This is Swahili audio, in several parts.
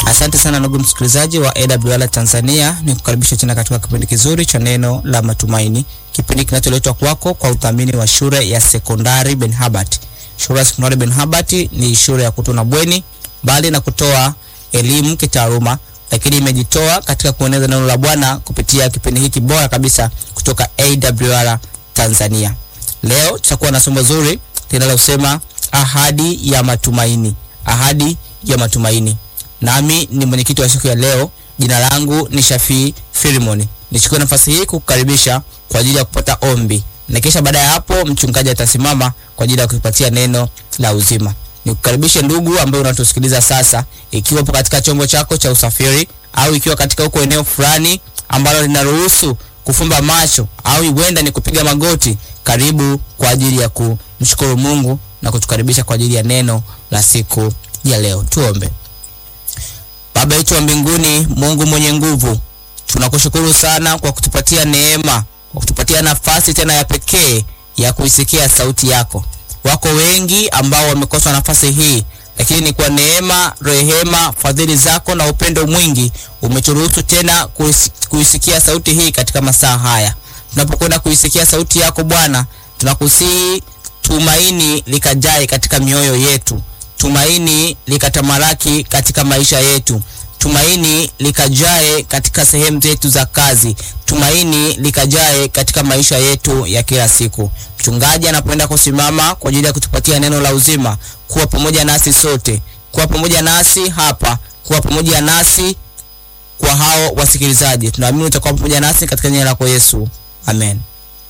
Asante sana ndugu msikilizaji wa AWR Tanzania, ni kukaribisha tena katika kipindi kizuri cha neno la matumaini, kipindi kinacholetwa kwako kwa udhamini wa shule ya sekondari Ben Habart. Shule ya sekondari Ben Habart ni shule ya kutuna bweni, bali na kutoa elimu kitaaluma, lakini imejitoa katika kueneza neno la Bwana kupitia kipindi hiki bora kabisa kutoka AWR Tanzania. Leo tutakuwa na somo zuri linalosema ahadi ya matumaini, ahadi ya matumaini. Nami ni mwenyekiti wa siku ya leo. Jina langu ni Shafii Filimoni. Nichukue nafasi hii kukukaribisha kwa ajili ya kupata ombi, na kisha baada ya hapo mchungaji atasimama kwa ajili ya kutupatia neno la uzima. Nikukaribishe ndugu ambaye unatusikiliza sasa, ikiwa upo katika chombo chako cha usafiri au ikiwa katika huko eneo fulani ambalo linaruhusu kufumba macho au huenda ni kupiga magoti, karibu kwa ajili ya kumshukuru Mungu na kutukaribisha kwa ajili ya neno la siku ya leo. Tuombe. Baba yetu wa mbinguni, Mungu mwenye nguvu, tunakushukuru sana kwa kutupatia neema, kwa kutupatia nafasi tena ya pekee ya kuisikia sauti yako. Wako wengi ambao wamekosa nafasi hii, lakini ni kwa neema, rehema, fadhili zako na upendo mwingi umeturuhusu tena kuisi, kuisikia sauti hii katika masaa haya. Tunapokwenda kuisikia sauti yako Bwana, tunakusihi tumaini likajae katika mioyo yetu tumaini likatamalaki katika maisha yetu, tumaini likajae katika sehemu zetu za kazi, tumaini likajae katika maisha yetu ya kila siku. Mchungaji anapoenda kusimama kwa ajili ya kutupatia neno la uzima, kuwa pamoja nasi sote, kuwa pamoja nasi hapa, kuwa pamoja nasi kwa hao wasikilizaji. Tunaamini utakuwa pamoja nasi katika jina lako Yesu, amen.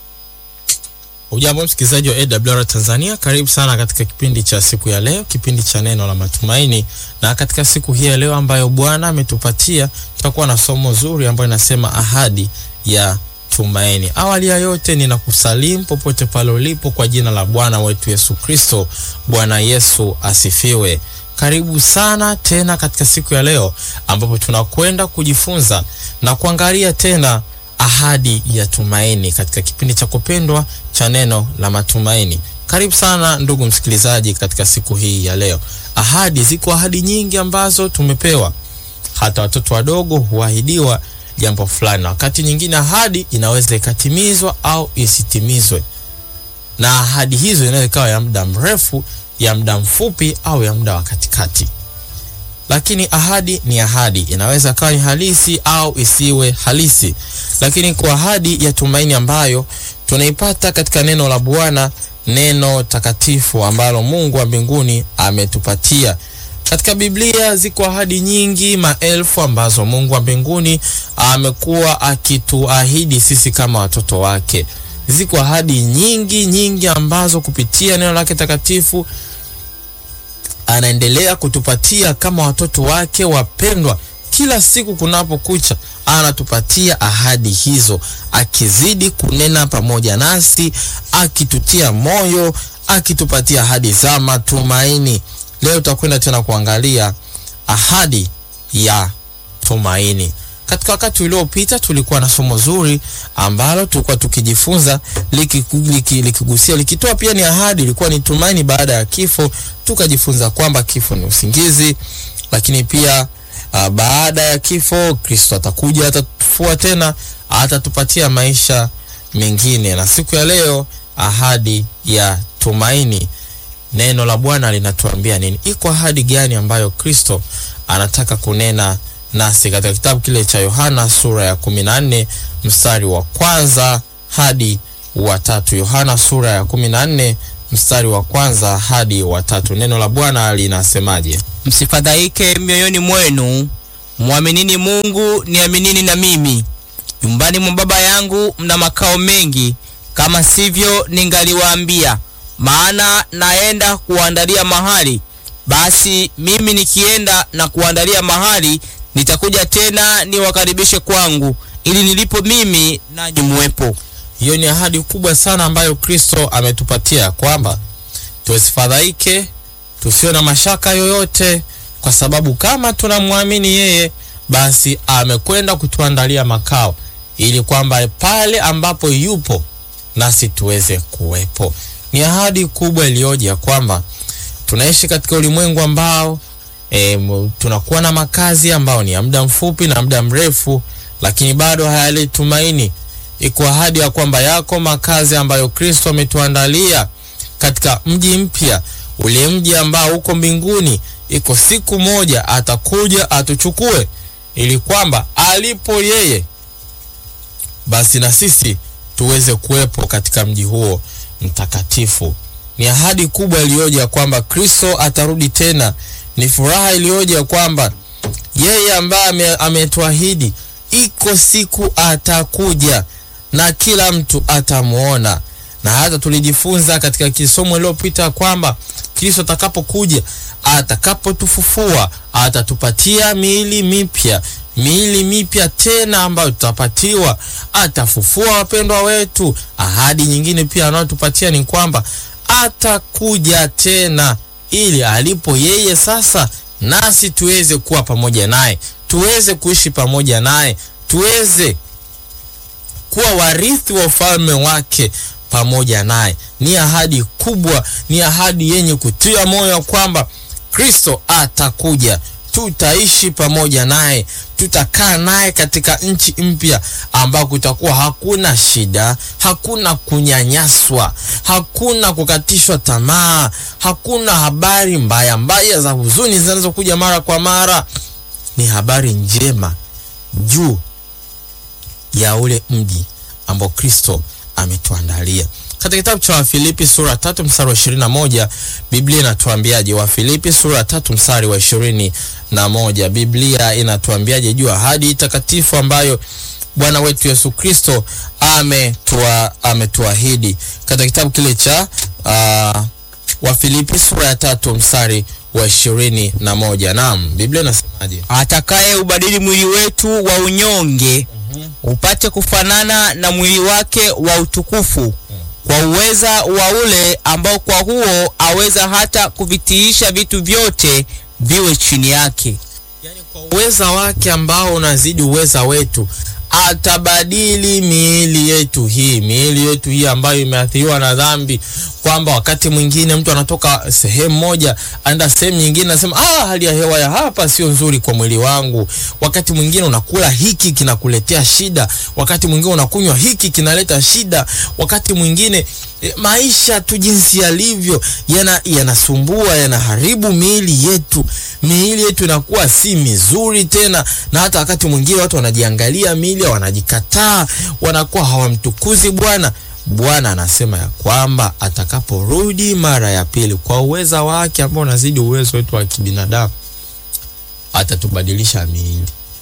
Ujambo msikilizaji wa AWR Tanzania, karibu sana katika kipindi cha siku ya leo, kipindi cha neno la matumaini. Na katika siku hii ya leo ambayo Bwana ametupatia, tutakuwa na somo zuri ambayo inasema ahadi ya tumaini. Awali ya yote, ninakusalimu popote pale ulipo kwa jina la Bwana wetu Yesu Kristo. Bwana Yesu asifiwe. Karibu sana tena katika siku ya leo ambapo tunakwenda kujifunza na kuangalia tena ahadi ya tumaini katika kipindi cha kupendwa cha neno la matumaini. Karibu sana ndugu msikilizaji, katika siku hii ya leo. Ahadi, ziko ahadi nyingi ambazo tumepewa. Hata watoto wadogo huahidiwa jambo fulani, na wakati nyingine ahadi inaweza ikatimizwa au isitimizwe, na ahadi hizo inaweza ikawa ya muda mrefu, ya muda mfupi, au ya muda wa katikati lakini ahadi ni ahadi, inaweza kawa ni halisi au isiwe halisi. Lakini kwa ahadi ya tumaini ambayo tunaipata katika neno la Bwana, neno takatifu ambalo Mungu wa mbinguni ametupatia katika Biblia, ziko ahadi nyingi maelfu ambazo Mungu wa mbinguni amekuwa akituahidi sisi kama watoto wake. Ziko ahadi nyingi nyingi ambazo kupitia neno lake takatifu anaendelea kutupatia kama watoto wake wapendwa. Kila siku kunapokucha, anatupatia ahadi hizo, akizidi kunena pamoja nasi, akitutia moyo, akitupatia ahadi za matumaini. Leo tutakwenda tena kuangalia ahadi ya tumaini. Katika wakati uliopita tulikuwa na somo zuri ambalo tulikuwa tukijifunza likigusia liki, liki likitoa pia ni ahadi, ilikuwa ni tumaini baada ya kifo. Tukajifunza kwamba kifo ni usingizi, lakini pia uh, baada ya kifo Kristo atakuja, atatufua tena, atatupatia maisha mengine. Na siku ya leo ahadi ya tumaini, neno la Bwana linatuambia nini? Iko ahadi gani ambayo Kristo anataka kunena nasi katika kitabu kile cha Yohana sura ya 14 mstari wa kwanza hadi wa tatu. Yohana sura ya 14 mstari wa kwanza hadi wa tatu. Neno la Bwana linasemaje? Msifadhaike mioyoni mwenu, mwaminini Mungu, niaminini na mimi. Nyumbani mwa Baba yangu mna makao mengi, kama sivyo ningaliwaambia, maana naenda kuandalia mahali. Basi mimi nikienda na kuandalia mahali nitakuja tena niwakaribishe kwangu, ili nilipo mimi nanyi muwepo. Hiyo ni ahadi kubwa sana ambayo Kristo ametupatia kwamba tusifadhaike, tusiwe na mashaka yoyote, kwa sababu kama tunamwamini yeye, basi amekwenda kutuandalia makao, ili kwamba pale ambapo yupo nasi tuweze kuwepo. Ni ahadi kubwa iliyoje ya kwamba tunaishi katika ulimwengu ambao e, tunakuwa na makazi ambayo ni ya muda mfupi na muda mrefu, lakini bado hayaleti tumaini. Iko ahadi ya kwamba yako makazi ambayo Kristo ametuandalia katika mji mpya, ule mji ambao uko mbinguni. Iko siku moja atakuja atuchukue, ili kwamba alipo yeye, basi na sisi tuweze kuwepo katika mji huo mtakatifu. Ni ahadi kubwa iliyoje ya kwamba Kristo atarudi tena. Ni furaha iliyoje ya kwamba yeye ambaye ametuahidi, iko siku atakuja na kila mtu atamwona. Na hata tulijifunza katika kisomo iliyopita kwamba Kristo atakapokuja, atakapotufufua, atatupatia miili mipya, miili mipya tena ambayo tutapatiwa, atafufua wapendwa wetu. Ahadi nyingine pia anayotupatia ni kwamba atakuja tena ili alipo yeye sasa nasi tuweze kuwa pamoja naye, tuweze kuishi pamoja naye, tuweze kuwa warithi wa ufalme wake pamoja naye. Ni ahadi kubwa, ni ahadi yenye kutia moyo kwamba Kristo atakuja, tutaishi pamoja naye, tutakaa naye katika nchi mpya ambao kutakuwa hakuna shida, hakuna kunyanyaswa, hakuna kukatishwa tamaa, hakuna habari mbaya mbaya za huzuni zinazokuja mara kwa mara. Ni habari njema juu ya ule mji ambao Kristo ametuandalia. Katika kitabu cha Wafilipi sura tatu mstari wa ishirini na moja Biblia inatuambiaje? Wafilipi sura tatu mstari wa ishirini na moja Biblia inatuambiaje juu ahadi takatifu ambayo Bwana wetu Yesu Kristo ametua ametuahidi katika kitabu kile cha uh, Wafilipi sura ya tatu mstari wa ishirini na moja Naam, Biblia inasemaje? atakaye ubadili mwili wetu wa unyonge upate kufanana na mwili wake wa utukufu kwa uweza wa ule ambao kwa huo aweza hata kuvitiisha vitu vyote viwe chini yake. Yani kwa uweza wake ambao unazidi uweza wetu atabadili miili yetu hii, miili yetu hii ambayo imeathiriwa na dhambi, kwamba wakati mwingine mtu anatoka sehemu moja anaenda sehemu nyingine, anasema ah, hali ya hewa ya hapa sio nzuri kwa mwili wangu. Wakati mwingine unakula hiki kinakuletea shida, wakati mwingine unakunywa hiki kinaleta shida, wakati mwingine e, maisha tu jinsi yalivyo yana yanasumbua, yanaharibu miili yetu. Miili yetu inakuwa si mizuri tena, na hata wakati mwingine watu wanajiangalia miili, wanajikataa, wanakuwa hawamtukuzi Bwana. Bwana anasema ya kwamba atakaporudi mara ya pili kwa uweza wake ambao unazidi uwezo wetu wa kibinadamu, atatubadilisha miili.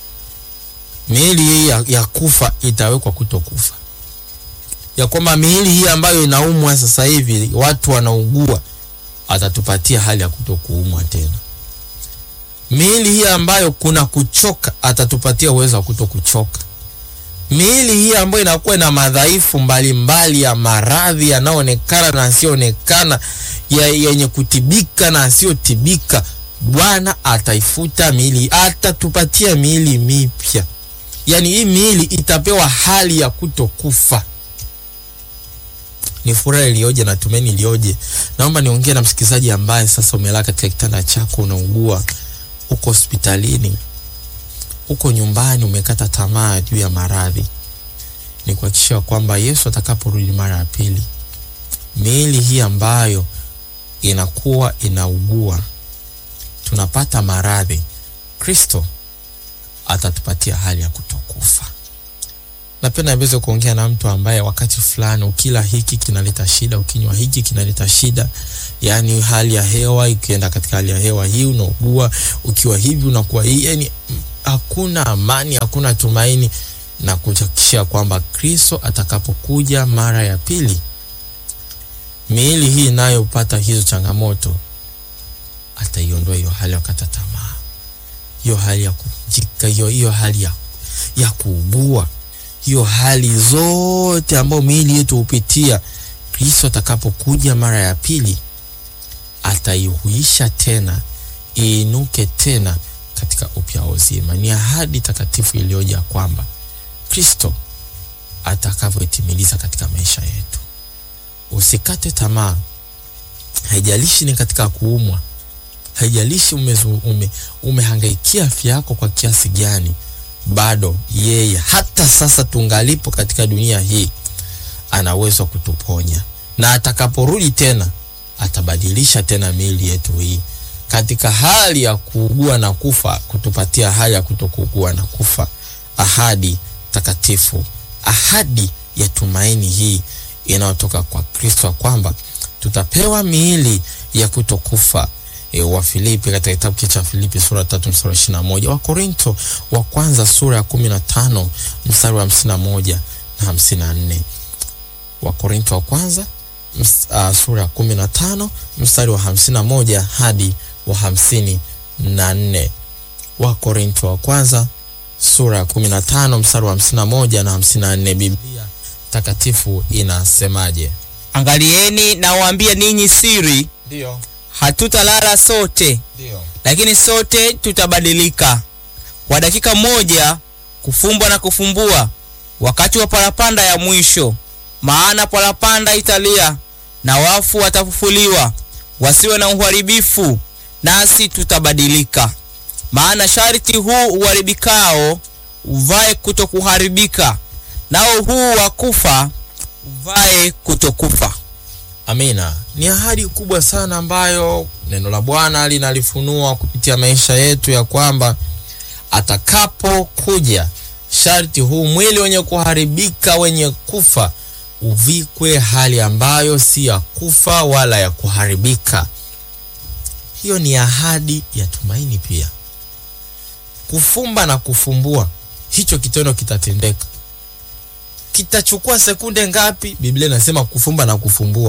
Miili hii ya, ya kufa itawekwa kutokufa, ya kwamba miili hii ambayo inaumwa sasa hivi watu wanaugua, atatupatia hali ya kutokuumwa tena. Miili hii ambayo kuna kuchoka, atatupatia uwezo wa kutokuchoka miili hii ambayo inakuwa na madhaifu mbalimbali ya maradhi yanayoonekana na asiyoonekana, yenye kutibika na asiyotibika, Bwana ataifuta miili, atatupatia miili mipya. Yaani hii miili itapewa hali ya kutokufa. Ni furaha iliyoje na tumaini iliyoje! Naomba niongee na msikilizaji ambaye sasa umelala katika kitanda chako, unaugua, uko hospitalini uko nyumbani umekata tamaa juu ya maradhi, ni kuhakikisha kwamba Yesu atakaporudi mara ya pili, miili hii ambayo inakuwa inaugua, tunapata maradhi, Kristo atatupatia hali ya kutokufa. Napenda niweze kuongea na mtu ambaye wakati fulani ukila hiki kinaleta shida, ukinywa hiki kinaleta shida, yaani hali ya hewa ikienda katika hali ya hewa hii unaugua, ukiwa hivi unakuwa hii, yani hakuna amani, hakuna tumaini, na kuhakikisha kwamba Kristo atakapokuja mara ya pili, miili hii inayopata hizo changamoto ataiondoa hiyo hali ya kukata tamaa, hiyo hali ya kujika, hiyo hiyo hali ya, ya kuugua, hiyo hali zote ambayo miili yetu hupitia. Kristo atakapokuja mara ya pili ataihuisha tena, iinuke tena katika upya wa uzima. Ni ahadi takatifu iliyoja kwamba Kristo atakavyoitimiliza katika maisha yetu. Usikate tamaa, haijalishi ni katika kuumwa, haijalishi umezu, ume, umehangaikia afya yako kwa kiasi gani, bado yeye hata sasa tungalipo katika dunia hii ana uwezo wa kutuponya, na atakaporudi tena atabadilisha tena miili yetu hii katika hali ya kuugua na kufa, kutupatia hali ya kutokuugua na kufa. Ahadi takatifu, ahadi ya tumaini hii inayotoka kwa Kristo, kwamba tutapewa miili ya kutokufa. E, wa Filipi katika kitabu cha Filipi sura tatu mstari wa ishirini na moja wa Korinto wa kwanza sura ya kumi na tano mstari wa hamsini na moja na hamsini na nne wa Korinto wa kwanza ms, uh, sura ya kumi na tano mstari wa hamsini na moja hadi wa hamsini na nne wa Korinto wa kwanza sura ya kumi na tano mstari wa hamsini na moja na hamsini na nne Biblia takatifu inasemaje? Angalieni nawaambia ninyi siri, Ndio, hatutalala sote, ndio, lakini sote tutabadilika kwa dakika moja, kufumbwa na kufumbua, wakati wa parapanda ya mwisho. Maana parapanda italia na wafu watafufuliwa, wasiwe na uharibifu, nasi tutabadilika. Maana sharti huu uharibikao uvae kutokuharibika, nao huu wa kufa uvae kutokufa. amina. Ni ahadi kubwa sana ambayo neno la Bwana linalifunua kupitia maisha yetu ya kwamba atakapokuja sharti huu mwili wenye kuharibika wenye kufa uvikwe hali ambayo si ya kufa wala ya kuharibika. Hiyo ni ahadi ya tumaini pia. Kufumba na kufumbua, hicho kitendo kitatendeka. Kitachukua sekunde ngapi? Biblia inasema kufumba na kufumbua,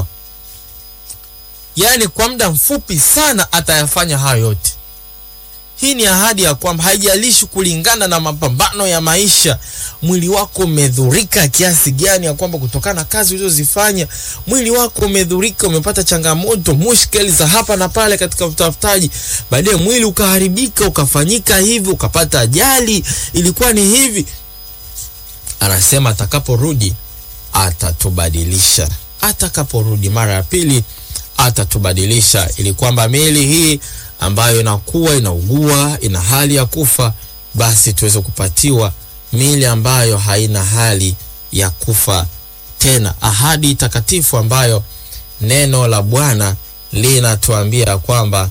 yaani kwa muda mfupi sana atayafanya hayo yote. Hii ni ahadi ya kwamba haijalishi kulingana na mapambano ya maisha, mwili wako umedhurika kiasi gani, ya kwamba kutokana na kazi ulizozifanya mwili wako umedhurika, umepata changamoto, mushkeli za hapa na pale katika utafutaji, baadaye mwili ukaharibika, ukafanyika hivi, ukapata ajali, ilikuwa ni hivi. Anasema atakaporudi atatubadilisha, atakaporudi mara ya pili atatubadilisha, ili kwamba miili hii ambayo inakuwa inaugua, ina hali ya kufa, basi tuweze kupatiwa miili ambayo haina hali ya kufa tena. Ahadi takatifu ambayo neno la Bwana linatuambia kwamba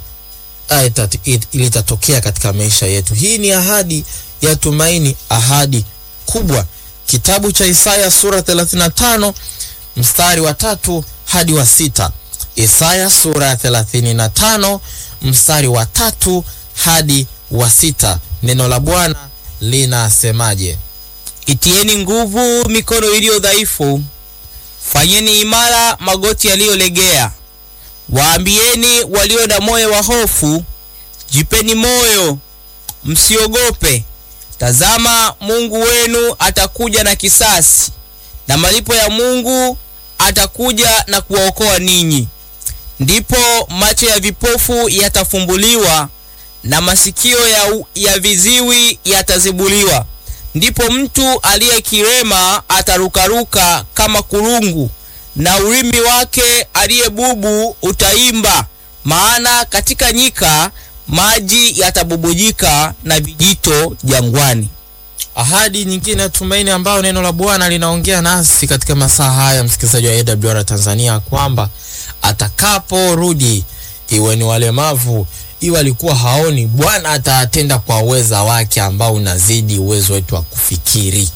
litatokea katika maisha yetu. Hii ni ahadi ya tumaini, ahadi kubwa. Kitabu cha Isaya sura 35 mstari wa tatu hadi wa sita. Isaya sura ya 35 mstari wa tatu hadi wa sita. Neno la Bwana linasemaje? Itieni nguvu mikono iliyo dhaifu, fanyeni imara magoti yaliyolegea. Waambieni walio na moyo wa hofu, jipeni moyo, msiogope. Tazama, Mungu wenu atakuja na kisasi, na malipo ya Mungu atakuja na kuwaokoa ninyi. Ndipo macho ya vipofu yatafumbuliwa na masikio ya, ya viziwi yatazibuliwa. Ndipo mtu aliye kirema atarukaruka kama kurungu, na ulimi wake aliye bubu utaimba. Maana katika nyika maji yatabubujika na vijito jangwani. Ahadi nyingine ya tumaini ambayo neno la Bwana linaongea nasi katika masaa haya, msikilizaji wa AWR Tanzania, kwamba atakaporudi, iwe ni walemavu, iwe alikuwa haoni, Bwana atatenda kwa uweza wake ambao unazidi uwezo wetu wa kufikiri.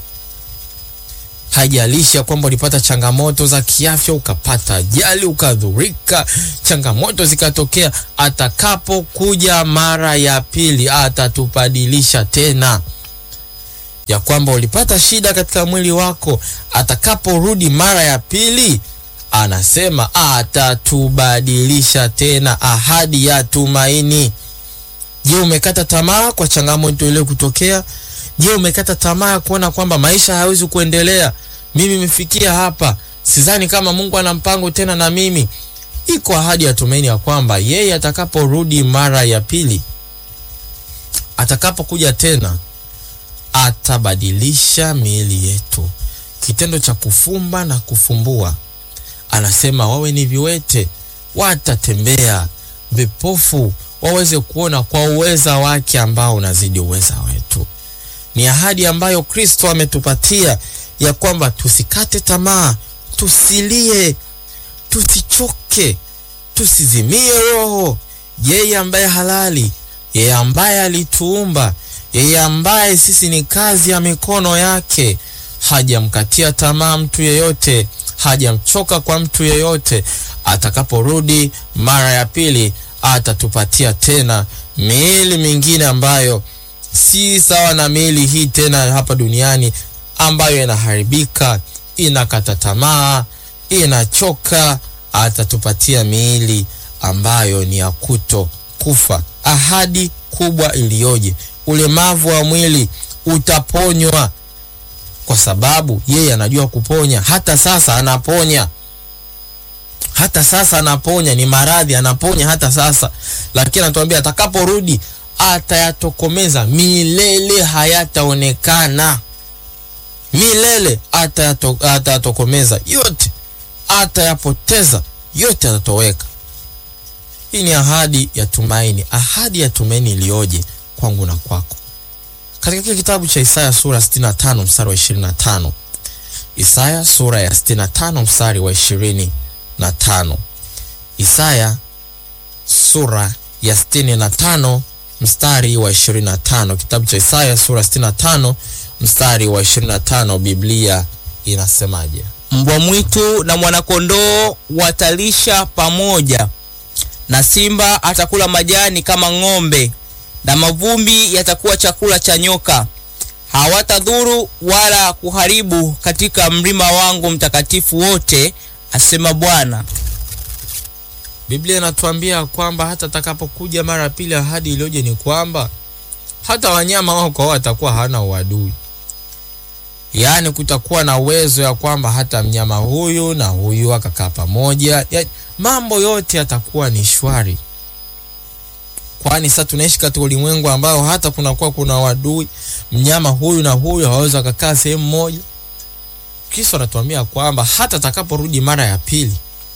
Haijalishi ya kwamba ulipata changamoto za kiafya, ukapata ajali, ukadhurika, changamoto zikatokea, atakapokuja mara ya pili atatubadilisha tena ya kwamba ulipata shida katika mwili wako, atakaporudi mara ya pili, anasema atatubadilisha tena. Ahadi ya tumaini. Je, umekata tamaa kwa changamoto ile kutokea? Je, umekata tamaa ya kuona kwamba maisha hayawezi kuendelea? Mimi nimefikia hapa, sidhani kama Mungu ana mpango tena na mimi. Iko ahadi ya tumaini ya kwamba yeye atakaporudi mara ya pili, atakapokuja tena atabadilisha miili yetu. Kitendo cha kufumba na kufumbua, anasema wawe ni viwete watatembea, vipofu waweze kuona kwa uweza wake ambao unazidi uweza wetu. Ni ahadi ambayo Kristo ametupatia ya kwamba tusikate tamaa, tusilie, tusichoke, tusizimie roho. Yeye ambaye halali, yeye ambaye alituumba, yeye ambaye sisi ni kazi ya mikono yake, hajamkatia tamaa mtu yeyote, hajamchoka kwa mtu yeyote. Atakaporudi mara ya pili, atatupatia tena miili mingine ambayo si sawa na miili hii tena hapa duniani ambayo inaharibika, inakata tamaa, inachoka. Atatupatia miili ambayo ni ya kuto kufa. Ahadi kubwa iliyoje! Ulemavu wa mwili utaponywa, kwa sababu yeye anajua kuponya. Hata sasa anaponya, hata sasa anaponya. Ni maradhi anaponya hata sasa, lakini anatuambia atakaporudi atayatokomeza milele, hayataonekana milele, atayatokomeza yote, atayapoteza yote, atatoweka. Hii ni ahadi ya tumaini, ahadi ya tumaini iliyoje kwangu na kwako. Katika kile kitabu cha Isaya sura 65 mstari wa 25, Isaya sura ya 65 mstari wa 25, Isaya sura ya 65 mstari wa 25, kitabu cha Isaya sura 65 mstari wa 25, Biblia inasemaje? Mbwa mwitu na mwanakondoo watalisha pamoja, na simba atakula majani kama ng'ombe, na mavumbi yatakuwa chakula cha nyoka. Hawatadhuru wala kuharibu katika mlima wangu mtakatifu wote, asema Bwana. Biblia inatuambia kwamba hata atakapokuja mara ya pili, ahadi iliyoje ni kwamba hata wanyama wao kwa wao watakuwa hawana uadui, yaani kutakuwa na uwezo ya kwamba hata mnyama huyu na huyu akakaa pamoja, ya, mambo yote yatakuwa ni shwari, kwani sasa tunaishi katika ulimwengu ambao hata kunakuwa kuna uadui, mnyama huyu na huyu hawawezi wakakaa sehemu moja. Kristo anatuambia kwamba hata atakaporudi mara ya pili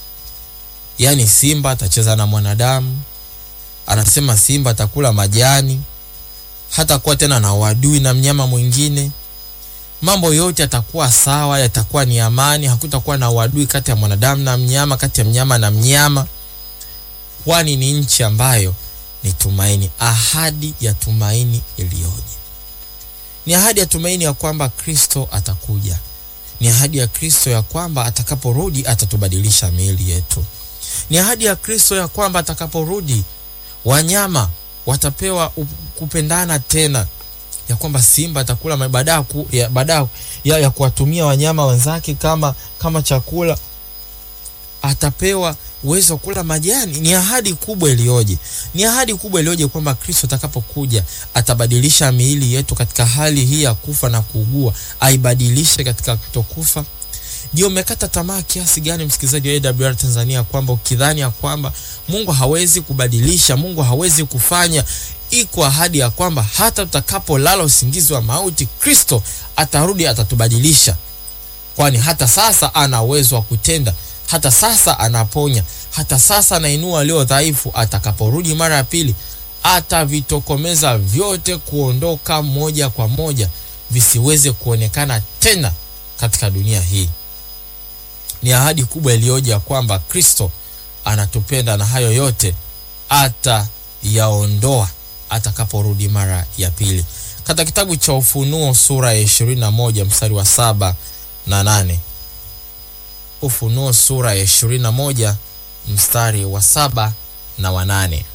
yaani simba atacheza na mwanadamu, anasema simba atakula majani, hatakuwa tena na uadui na mnyama mwingine. Mambo yote yatakuwa sawa, yatakuwa ni amani, hakutakuwa na uadui kati ya mwanadamu na mnyama, kati ya mnyama na mnyama, kwani ni nchi ambayo ni tumaini. Ahadi ya tumaini iliyoje! Ni ahadi ya tumaini ya kwamba Kristo atakuja. Ni ahadi ya Kristo ya kwamba atakaporudi atatubadilisha miili yetu ni ahadi ya Kristo ya kwamba atakaporudi wanyama watapewa kupendana tena, ya kwamba simba atakula baada ya, baada ya, ya kuwatumia wanyama wenzake kama, kama chakula atapewa uwezo wa kula majani. Ni ahadi kubwa iliyoje! Ni ahadi kubwa iliyoje kwamba Kristo atakapokuja atabadilisha miili yetu katika hali hii ya kufa na kuugua, aibadilishe katika kutokufa. Je, umekata tamaa kiasi gani msikilizaji wa AWR Tanzania, kwamba ukidhani ya kwamba Mungu hawezi kubadilisha, Mungu hawezi kufanya? Iko ahadi ya kwamba hata tutakapolala usingizi wa mauti, Kristo atarudi, atatubadilisha, kwani hata sasa ana uwezo wa kutenda, hata sasa anaponya, hata sasa anainua walio dhaifu. Atakaporudi mara ya pili, atavitokomeza vyote, kuondoka moja kwa moja, visiweze kuonekana tena katika dunia hii. Ni ahadi kubwa iliyoje ya kwamba Kristo anatupenda na hayo yote atayaondoa atakaporudi mara ya pili. Katika kitabu cha Ufunuo sura ya ishirini na moja mstari wa saba na nane Ufunuo sura ya ishirini na moja mstari wa saba na wa nane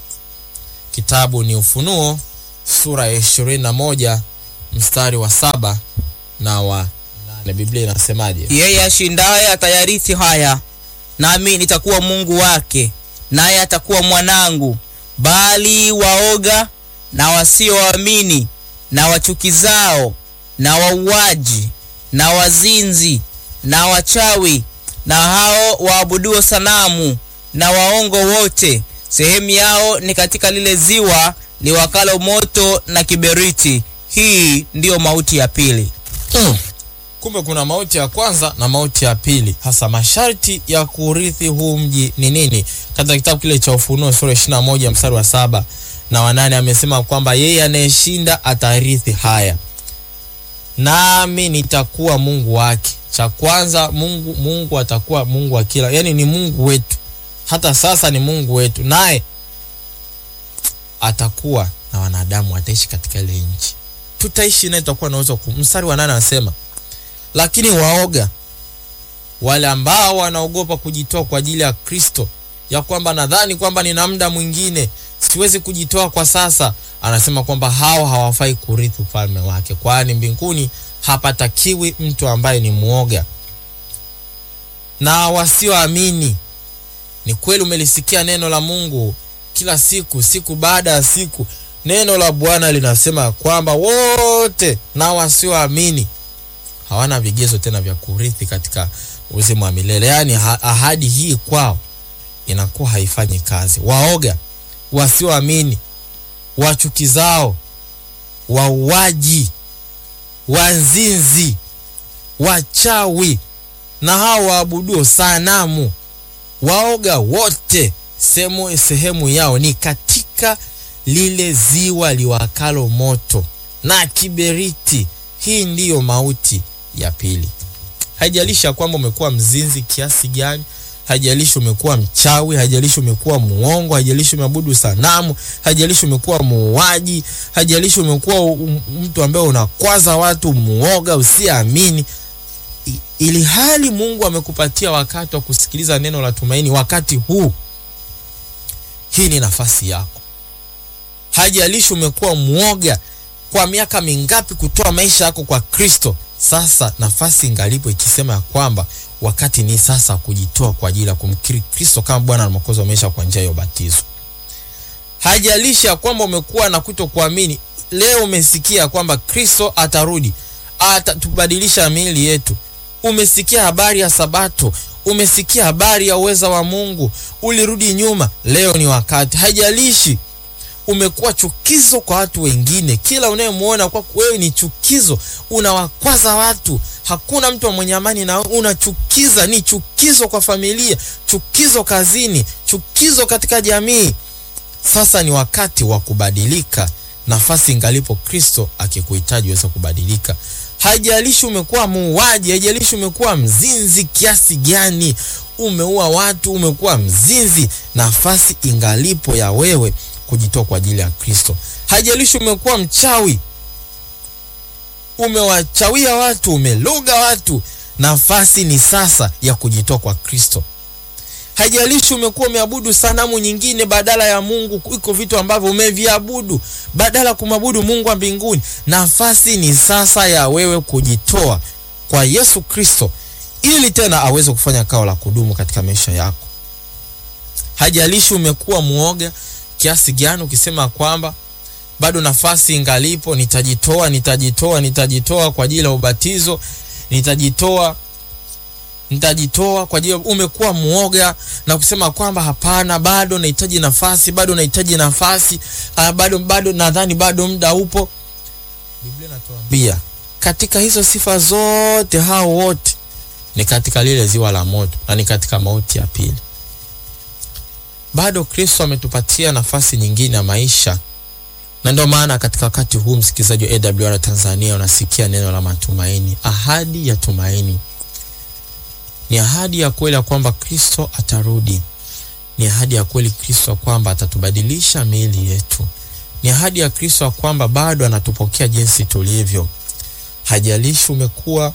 Kitabu ni Ufunuo sura ya ishirini na moja mstari wa saba na wa na Biblia inasemaje? Yeye ashindaye atayarithi haya, nami nitakuwa Mungu wake, naye atakuwa mwanangu. Bali waoga na wasioamini na wachukizao na wauaji na wazinzi na wachawi na hao waabuduo sanamu na waongo wote, sehemu yao ni katika lile ziwa liwakalo moto na kiberiti. Hii ndiyo mauti ya pili. Mm. kumbe kuna mauti ya kwanza na mauti ya pili. Hasa masharti ya kurithi huu mji ni nini? Katika kitabu kile cha Ufunuo sura ishirini na moja mstari wa saba na wanane amesema kwamba yeye anayeshinda atarithi haya, nami nitakuwa Mungu wake. Cha kwanza, Mungu Mungu atakuwa Mungu wa kila, yani ni Mungu wetu, hata sasa ni Mungu wetu, naye atakuwa na wanadamu, wataishi katika ile nchi, tutaishi naye, tutakuwa na uwezo ku. Mstari wa nane anasema lakini waoga wale ambao wanaogopa kujitoa kwa ajili ya Kristo, ya kwamba nadhani kwamba nina muda mwingine, siwezi kujitoa kwa sasa, anasema kwamba hao hawafai kurithi ufalme wake, kwani mbinguni hapatakiwi mtu ambaye ni mwoga. Na wasioamini, ni kweli umelisikia neno la Mungu kila siku, siku baada ya siku, neno la Bwana linasema kwamba wote na wasioamini hawana vigezo tena vya kurithi katika uzima wa milele. Yaani ha ahadi hii kwao inakuwa haifanyi kazi. Waoga, wasioamini, wachukizao, wauaji, wanzinzi, wachawi na hao waabuduo sanamu, waoga wote sehemu sehemu yao ni katika lile ziwa liwakalo moto na kiberiti. Hii ndiyo mauti ya pili. Haijalishi ya kwamba umekuwa mzinzi kiasi gani, haijalishi umekuwa mchawi, haijalishi umekuwa muongo, haijalishi umeabudu sanamu, haijalishi umekuwa muuaji, haijalishi umekuwa um, mtu ambaye unakwaza watu, muoga, usiamini, ili hali Mungu amekupatia wakati wa kusikiliza neno la tumaini wakati huu, hii ni nafasi yako. Haijalishi umekuwa muoga kwa miaka mingapi kutoa maisha yako kwa Kristo. Sasa nafasi ingalipo ikisema ya kwamba wakati ni sasa kujitoa kwa ajili ya kumkiri Kristo kama Bwana na Mwokozi wa maisha kwa njia ya ubatizo. Haijalishi ya kwamba umekuwa na kutokuamini, leo umesikia kwamba Kristo atarudi, atatubadilisha miili yetu. Umesikia habari ya Sabato, umesikia habari ya uweza wa Mungu, ulirudi nyuma, leo ni wakati. Haijalishi umekuwa chukizo kwa watu wengine, kila unayemwona kwa wewe ni chukizo, unawakwaza watu, hakuna mtu mwenye amani na unachukiza, ni chukizo kwa familia, chukizo kazini, chukizo katika jamii. Sasa ni wakati wa kubadilika, nafasi ingalipo Kristo akikuhitaji uweze kubadilika. Haijalishi umekuwa muuaji, haijalishi umekuwa mzinzi kiasi gani, umeua watu, umekuwa mzinzi, nafasi ingalipo ya wewe kujitoa kwa ajili ya Kristo. Haijalishi umekuwa mchawi, umewachawia watu, umeloga watu, nafasi ni sasa ya kujitoa kwa Kristo. Haijalishi umekuwa umeabudu sanamu nyingine badala ya Mungu, iko vitu ambavyo umeviabudu badala ya kumwabudu Mungu wa mbinguni, nafasi ni sasa ya wewe kujitoa kwa Yesu Kristo ili tena aweze kufanya kao la kudumu katika maisha yako. Haijalishi umekuwa muoga kiasi gani, ukisema kwamba bado nafasi ingalipo, nitajitoa, nitajitoa, nitajitoa kwa ajili ya ubatizo, nitajitoa nitajitoa kwa ajili. Umekuwa muoga na kusema kwamba hapana, bado nahitaji nafasi, bado nahitaji nafasi, uh, bado bado nadhani bado muda upo. Biblia inatuambia katika hizo sifa zote, hao wote ni katika lile ziwa la moto na ni katika mauti ya pili. Bado Kristo ametupatia nafasi nyingine ya maisha, na ndio maana katika wakati huu, msikilizaji wa AWR Tanzania, unasikia neno la matumaini, ahadi ya tumaini ni ahadi ya kweli ya kwamba Kristo atarudi. Ni ahadi ya kweli Kristo kwamba atatubadilisha miili yetu. Ni ahadi ya Kristo ya kwamba bado anatupokea jinsi tulivyo. Hajalishi umekuwa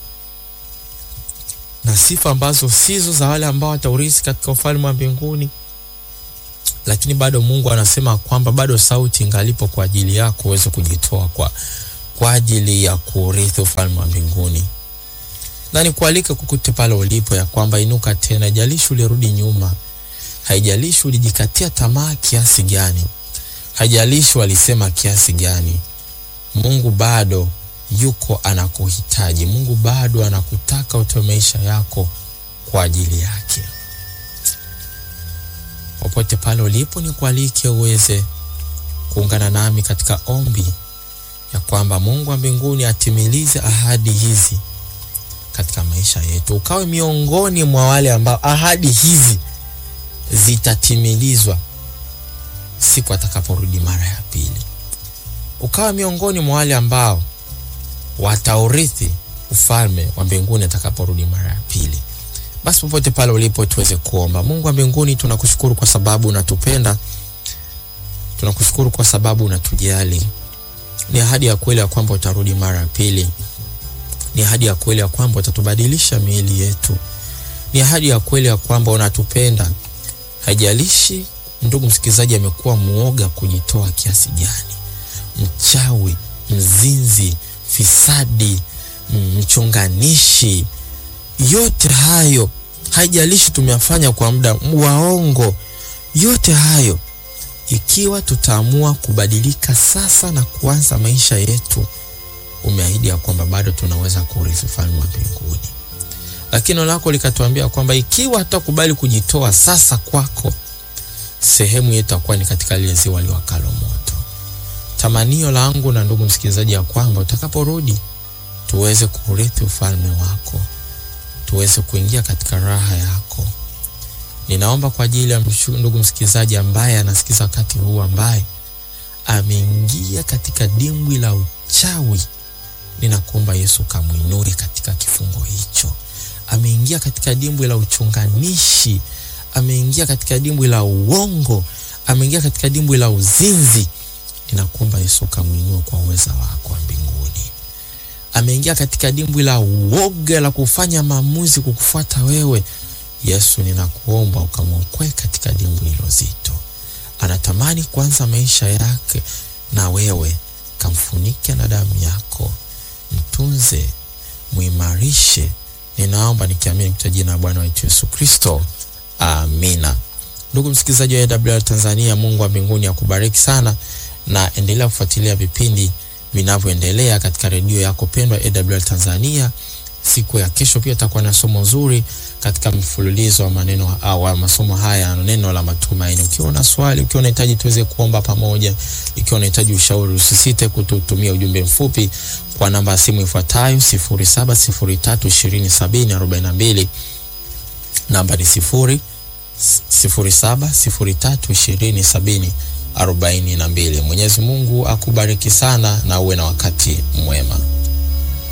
na sifa ambazo sizo za wale ambao wataurithi katika ufalme wa mbinguni, lakini bado Mungu anasema kwamba bado sauti ingalipo kwa ajili yako uweze kujitoa kwa, kwa ajili ya kuurithi ufalme wa mbinguni na nikualike kukute pale ulipo ya kwamba inuka tena. Haijalishi ulirudi nyuma, haijalishi ulijikatia tamaa kiasi gani, haijalishi walisema kiasi gani, Mungu bado yuko anakuhitaji. Mungu bado anakutaka utoe maisha yako kwa ajili yake. Popote pale ulipo, nikualike uweze kuungana nami katika ombi ya kwamba Mungu wa mbinguni atimilize ahadi hizi katika maisha yetu, ukawe miongoni mwa wale ambao ahadi hizi zitatimilizwa siku atakaporudi mara ya pili, ukawa miongoni mwa wale ambao wataurithi ufalme wa mbinguni atakaporudi mara ya pili. Basi popote pale ulipo, tuweze kuomba. Mungu wa mbinguni, tunakushukuru kwa sababu unatupenda, tunakushukuru kwa sababu unatujali. Ni ahadi ya kweli ya kwamba utarudi mara ya pili. Ni ahadi ya kweli ya kwamba utatubadilisha miili yetu. Ni ahadi ya kweli ya kwamba unatupenda. Haijalishi ndugu msikilizaji amekuwa muoga kujitoa kiasi gani, mchawi, mzinzi, fisadi, mchonganishi, yote hayo, haijalishi tumeyafanya kwa muda, waongo, yote hayo, ikiwa tutaamua kubadilika sasa na kuanza maisha yetu, umeahidi ya kwamba bado tunaweza kurithi ufalme wa mbinguni. Lakini neno lako likatuambia kwamba ikiwa hatutakubali kujitoa sasa kwako, sehemu yetu itakuwa ni katika lile ziwa liwakalo moto. Tamanio langu na ndugu msikilizaji, ya kwamba utakaporudi tuweze kurithi ufalme wako, tuweze kuingia katika raha yako. Ninaomba kwa ajili ya ndugu msikilizaji ambaye anasikiza wakati huu, ambaye ameingia katika dimbwi la uchawi, ninakuomba Yesu kamwinue katika kifungo hicho. Ameingia katika dimbwi la uchunganishi, ameingia katika dimbwi la uongo, ameingia katika dimbwi la uzinzi, ninakuomba Yesu kamwinue kwa uweza wako wa mbinguni. Ameingia katika dimbwi la uoga la kufanya maamuzi kukufuata wewe Yesu, ninakuomba ukamwokoe katika dimbwi hilo zito. Anatamani kuanza maisha yake na wewe, kamfunike na damu yako, mtunze, muimarishe. Ninaomba nikiamini kwa jina la Bwana wetu Yesu Kristo, amina. Ndugu msikilizaji wa AWR Tanzania, Mungu wa mbinguni akubariki sana, na endelea kufuatilia vipindi vinavyoendelea katika redio yako pendwa AWR Tanzania. Siku ya kesho pia itakuwa na somo zuri katika mfululizo wa maneno au masomo haya, neno la matumaini. Ukiwa na swali, ukiwa unahitaji tuweze kuomba pamoja, ikiwa unahitaji ushauri, usisite kututumia ujumbe mfupi kwa namba ya simu ifuatayo 0703207042. Namba ni 0 0703207042. Mwenyezi Mungu akubariki sana na uwe na wakati mwema.